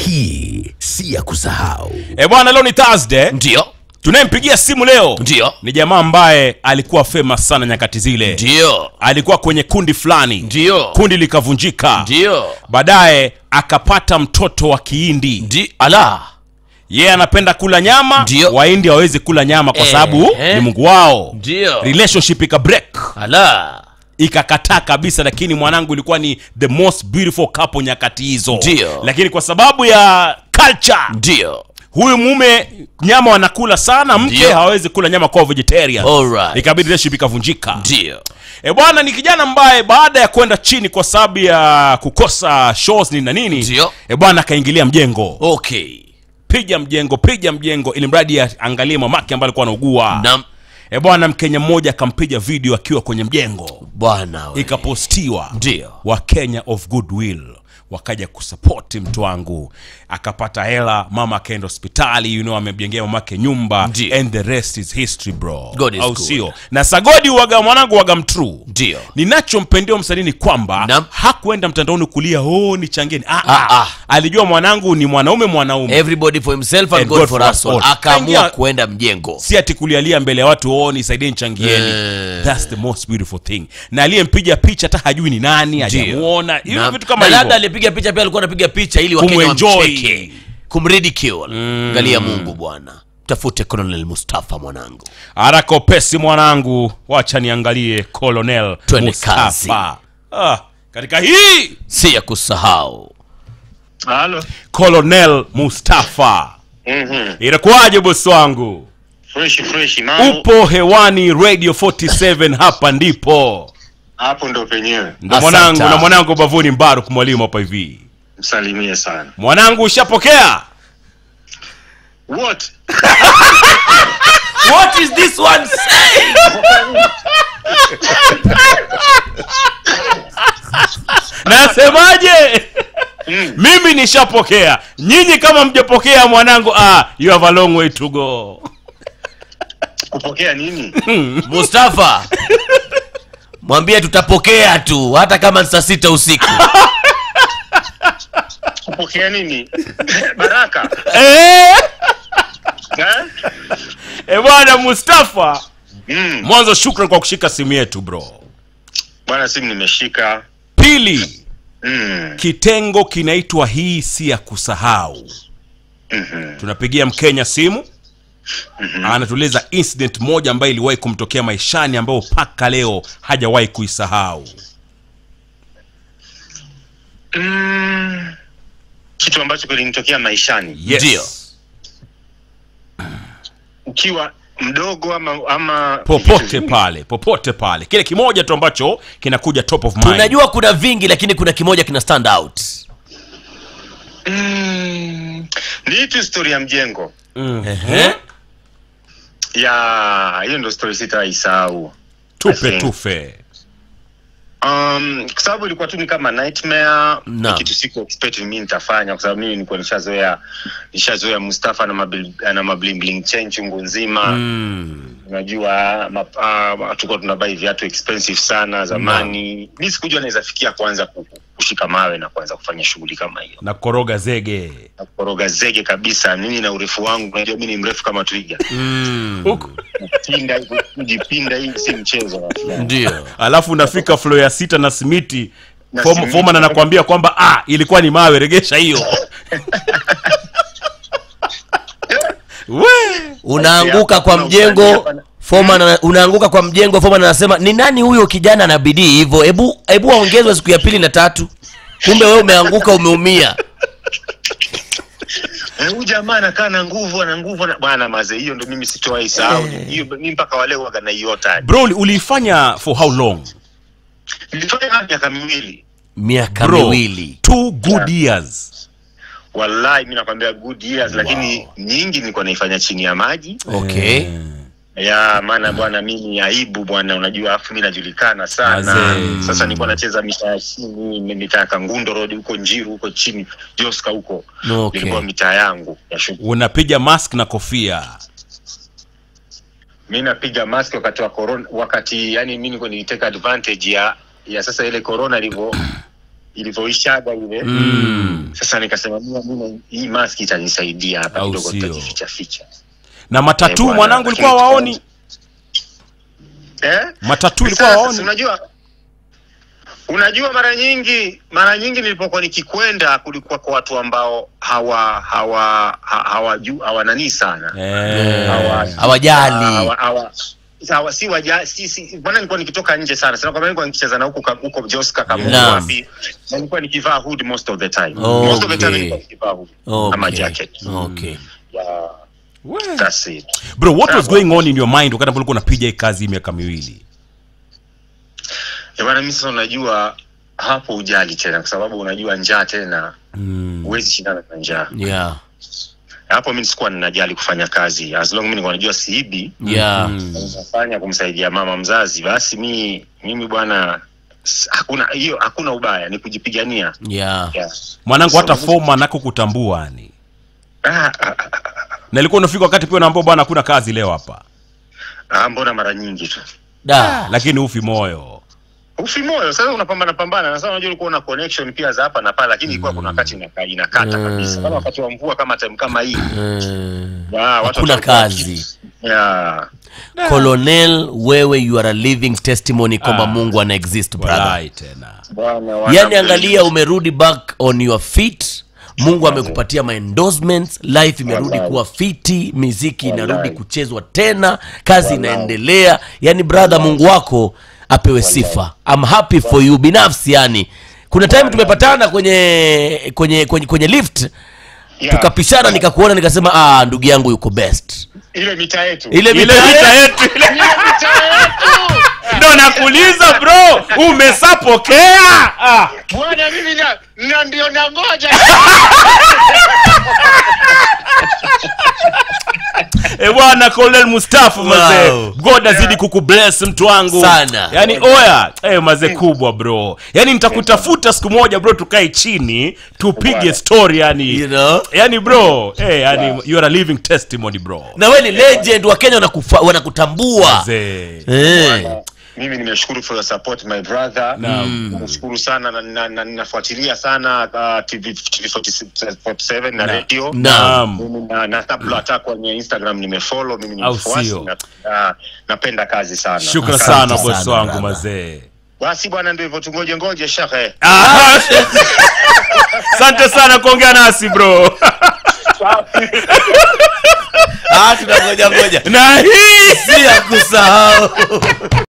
hii si ya kusahau e bwana leo ni thursday ndio tunayempigia simu leo Ndio. ni jamaa ambaye alikuwa famous sana nyakati zile ndio alikuwa kwenye kundi fulani ndio kundi likavunjika ndio baadaye akapata mtoto wa kiindi ndi ala yeye anapenda kula nyama Ndio. waindi hawezi kula nyama kwa Eh, sababu eh. ni mungu wao ndio relationship ika break ala ikakataa kabisa lakini mwanangu ilikuwa ni the most beautiful couple nyakati hizo Ndio. lakini kwa sababu ya culture ndio huyu mume nyama wanakula sana mke Ndio. hawezi kula nyama kwa vegetarian Alright. ikabidi relationship ikavunjika ndio e bwana ni kijana ambaye baada ya kwenda chini kwa sababu ya kukosa shows nini na nini Ndio. e bwana akaingilia mjengo okay piga mjengo piga mjengo ili mradi aangalie mamake ambaye alikuwa anaugua na e bwana mkenya mmoja akampiga video akiwa kwenye mjengo bwana we. ikapostiwa ndio wa kenya of goodwill wakaja kusapoti mtu wangu akapata hela mama akaenda hospitali you know amemjengea mamake nyumba Ndio. and the rest is history bro God is au good. sio na sagodi waga mwanangu waga mtruu ndio ninachompendia msanii ni kwamba Naam. hakuenda mtandaoni kulia oh ni changeni ah, Ah, ah. ah. alijua mwanangu ni mwanaume mwanaume everybody for himself and, And god, for us all all. akaamua Aingia- kuenda mjengo si ati kulialia mbele ya watu oh nisaidie nchangieni Eh. thats the most beautiful thing na aliyempiga picha hata hajui ni nani hajamuona hivyo Na- vitu kama na labda hivyo alipiga picha pia alikuwa anapiga picha ili wakenya Kumuenjoy. wamcheke kumridicule angalia mungu bwana tafute colonel mustafa mwanangu haraka upesi mwanangu wacha niangalie colonel Twende kazi. Mustafa. ah, katika hii si ya kusahau Halo. colonel mustafa Mhm. inakuwaje bosi wangu Fresh fresh mambo. upo hewani radio 47 hapa ndipo Hapo ndo penyewe. ndo Asante. mwanangu na mwanangu bavuni mbaruk mwalimu hapa hivi Msalimie sana. mwanangu ushapokea What? what is this one saying nasemaje Mm. mimi nishapokea nyinyi kama mjapokea mwanangu ah, you have a long way to go Kupokea nini? mustafa mwambie tutapokea tu hata kama ni saa sita usiku Kupokea nini? Baraka. Eh, Eh? eh, bwana mustafa Mm. mwanzo shukran kwa kushika simu yetu bro Bwana simu nimeshika. pili Mm. kitengo kinaitwa hii si ya kusahau Mhm. tunapigia mkenya simu anatueleza incident moja ambayo iliwahi kumtokea maishani ambayo mpaka leo hajawahi kuisahau Mm. Kitu ambacho kilinitokea maishani yes. Ndio. ukiwa mdogo ama ama popote pale popote pale kile kimoja tu ambacho kinakuja top of mind tunajua kuna vingi lakini kuna kimoja kina stand out Mm. Ni hii tu story ya mjengo. Ehe. Ya, hiyo ndo story sitaisahau. tupe I think. tufe Um, kwa sababu ilikuwa tu ni kama nightmare Naam. ni kitu siku expect mimi nitafanya kwa sababu mimi nilikuwa nishazoea nishazoea Mustafa na mabling na mabling bling chain chungu nzima mm. unajua ma, uh, tulikuwa tunabai viatu expensive sana zamani mi sikujua naweza fikia kuanza ku- kushika mawe na kuanza kufanya shughuli kama hiyo na koroga zege na kukoroga zege kabisa mimi na urefu wangu unajua mi ni mrefu kama twiga huku kupinda hivi, kujipinda hii si mchezo ndio alafu unafika flo ya sita na simiti Na Fom- simiti. foman anakuambia kwamba ah, ilikuwa ni mawe regesha hiyo We. unaanguka kwa Hapa- mjengo hapa- foman ana- unaanguka kwa mjengo foman anasema ni nani huyo kijana ana bidii hivyo hebu hebu aongezwe siku ya pili na tatu kumbe wewe umeanguka umeumia Eh, huyu jamaa anakaa na nguvu ana nguvu na bwana maze hiyo ndo mimi sitowahi sahau hiyo mimi mpaka wale waga naiota bro uli- uliifanya for how long nilifanya kama miaka miwili miaka bro miwili two good years wallahi mi nakwambia good years lakini nyingi nilikuwa naifanya chini ya maji okay ya maana bwana mimi aibu bwana unajua afu mi najulikana sana Mazee. sasa nilikuwa nacheza mitaa ya chini mitaa ya kangundo road huko njiru huko chini joska huko Okay. ilikuwa mitaa yangu ya shughuli unapiga mask na kofia mi napiga mask wakati wa corona wakati yani mi nilikuwa niliteka advantage ya ya sasa ile corona ilivyo ilivyoishaga ile mm. sasa nikasema mimi mimi hii maski itanisaidia hapa Au kidogo sio? tutajificha ficha na matatu Eh, bwana, mwanangu lakini ilikuwa waoni eh matatu ilikuwa Sasa, waoni unajua unajua mara nyingi mara nyingi nilipokuwa nikikwenda kulikuwa kwa watu ambao hawa hawa ha- hawaju hawananii sana Eh. Hawa- hawajali hawa- hawa- hawa- si waja si si bwana nilikuwa nikitoka nje sana sana kwa maana nilikuwa nikicheza na huko ka- huko Joska kama Naam. wapi na nilikuwa nikivaa hood most of the time Okay. most of the time nilikuwa nikivaa hood ama okay. jacket okay. yeah We. that's it bro what was Sawa. going on in your mind wakati ambapo ulikuwa unapiga hii kazi hii miaka miwili Eh, bwana mimi sasa unajua hapo ujali tena kwa sababu unajua njaa tena mm. huwezi shindana na njaa yeah. hapo mi sikuwa ninajali kufanya kazi as long mi nilikuwa najua siibi yeah. Mm. nafanya kumsaidia mama mzazi basi mi mimi bwana s- hakuna hiyo hakuna ubaya ni kujipigania yeah. yeah. mwanangu So, hata mimi- foma nako kutambua ni ah, ah, ah, na ilikuwa unafika wakati pia unaambia bwana hakuna kazi leo hapa ah, mbona mara nyingi tu da lakini ufi moyo ufi moyo sasa unapambana pambana na sasa unajua ulikuwa una connection pia za hapa na pale lakini ilikuwa kuna wakati inaka, inakata Mm. kabisa kama wakati wa mvua kama time kama hii Mm. ah, watu hakuna watakuwa- kazi yeah. colonel wewe you are a living testimony kwamba Ah. mungu ana exist brother walai tena Bwana, wana- yani angalia umerudi back on your feet mungu amekupatia maendorsements life imerudi Wallahi. kuwa fiti miziki inarudi Wallahi. kuchezwa tena kazi Wallahi. inaendelea yani brother mungu wako apewe sifa I'm happy for you binafsi yani kuna time tumepatana kwenye kwenye kwenye, kwenye lift Yeah. tukapishana nikakuona nikasema ah ndugu yangu yuko best ile mita yetu ile ile mitaa vita yetu ile ndo nakuuliza bro umesapokea ah. bwana mimi na, na ndio nangoja e bwana colonel mustafa mazee Wow. god azidi kukubless mtu wangu Sana. yani oya e, mazee kubwa bro yani nitakutafuta siku moja bro tukae chini tupige Bwana. story yani you know yani bro eh, yani you are a living testimony bro na we ni legend wa kenya wanakufa- wanakutambua Mazee. Eh. mimi nimeshukuru for your support my brother Naam. nashukuru sana na- na na- ninafuatilia sana uh, tv TV 47 na Na- radio Naam. Mimi na na tablo hata kwenye instagram nimefollow mimi Au ni mfuasi sio? na, na, napenda kazi sana shukran Asante sana sana, bosi wangu brother. mazee basi bwana ndio hivyo tungoje ngoje shekhe Ah, asante sana kuongea nasi bro ah tunangoja ngoja na hii si ya kusahau